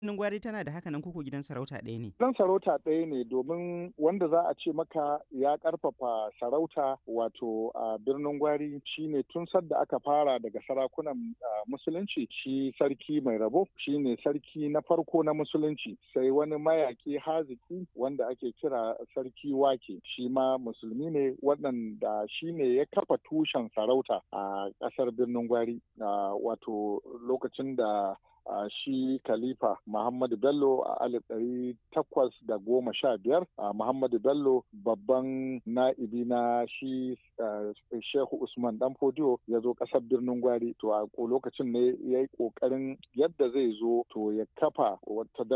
Birnin Gwari tana da haka nan koko gidan sarauta ɗaya ne? Gidan sarauta ɗaya ne domin wanda za a ce maka ya ƙarfafa sarauta wato a birnin Gwari shine tun sadda aka fara daga sarakunan musulunci shi sarki mai rabo shine sarki na farko na musulunci sai wani mayaki haziki wanda ake kira sarki wake shi ma musulmi ne waɗanda shi ne ya kafa tushen sarauta a ƙasar birnin Gwari wato lokacin da Uh, shi khalifa Muhammadu Bello a alif ɗari takwas da goma sha biyar uh, Muhammadu Bello babban na'ibi na shi uh, Shehu Usman Dan Fodiyo ya zo ƙasar birnin Gwari to a lokacin ne ya yi ƙoƙarin yadda zai zo to ya kafa wata